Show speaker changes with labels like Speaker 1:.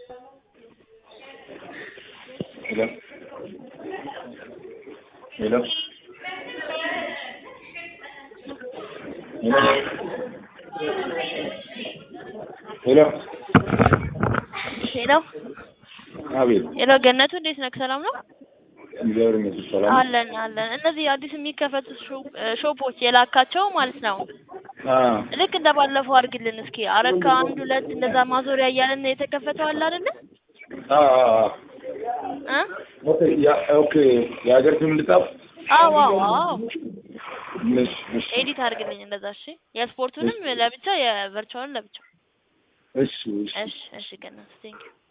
Speaker 1: ሄሎ ሄሎ ሄሎ
Speaker 2: ሄሎ
Speaker 1: አቤት
Speaker 2: ሄሎ ገነቱ እንዴት ነህ? ሰላም ነው?
Speaker 1: እግዚአብሔር ይመስገን ሰላም ነው።
Speaker 2: አለን አለን። እነዚህ አዲስ የሚከፈቱ ሾ- ሾፖች የላካቸው ማለት ነው።
Speaker 1: አ
Speaker 2: ልክ እንደ ባለፈው አድርግልን እስኪ። አረካ አንድ ሁለት እንደዛ ማዞሪያ እያለን የተከፈተው አለ አይደለ?
Speaker 1: አ አ
Speaker 2: እ
Speaker 1: ኦኬ ያ ኦኬ የሀገር ስም ልጻፍ?
Speaker 2: አዎ አዎ አዎ።
Speaker 1: እሺ እሺ
Speaker 2: ኤዲት አድርግልኝ እንደዛ እሺ። የስፖርቱንም ለብቻ የቨርቹዋልን ለብቻ።
Speaker 1: እሺ እሺ
Speaker 2: እሺ እሺ ገነት ቴንክ ዩ